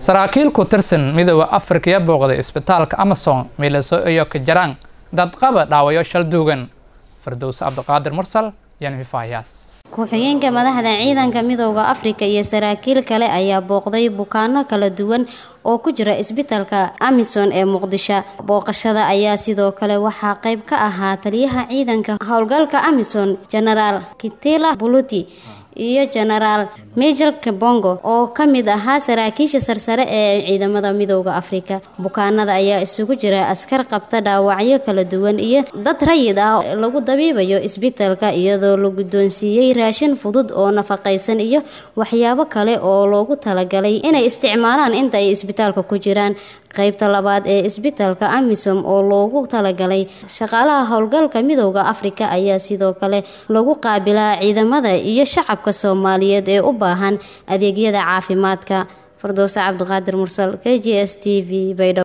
saraakiil ku tirsan midooda afrika iyo booqday isbitaalka amazon milaso iyo kajaraan dadqaba dhaawayo shal duugan fardows cabdiqaadir mursal yanfifaayaas ku-xigeenka madaxda ciidanka midooda afrika iyo saraakiil kale ayaa booqday bukaano kala duwan oo ku jira isbitaalka amison ee muqdisho booqashada ayaa sidoo kale waxaa qayb ka ahaa taliyaha ciidanka howlgalka amison genaraal kitila buluti iyo genaraal major kabongo oo ka mid ahaa saraakiisha sarsare ee ciidamada midooda afrika bukaanada ayaa isugu jira askar qabta dhaawacyo kala duwan iyo dad rayid ah lagu dabiibayo isbitaalka iyadoo la guddoonsiiyey raashin fudud oo nafaqaysan iyo waxyaabo kale oo loogu talagalay inay isticmaalaan inta ay isbitaalka ku jiraan qaybta labaad ee isbitaalka amisom oo loogu talagalay shaqaalaha howlgalka midooda afrika ayaa sidoo kale lagu qaabilaa ciidamada iyo shacabka soomaaliyeed ee u baahan adeegyada caafimaadka fardowse cabdiqaadir mursal k j s t v baydhabo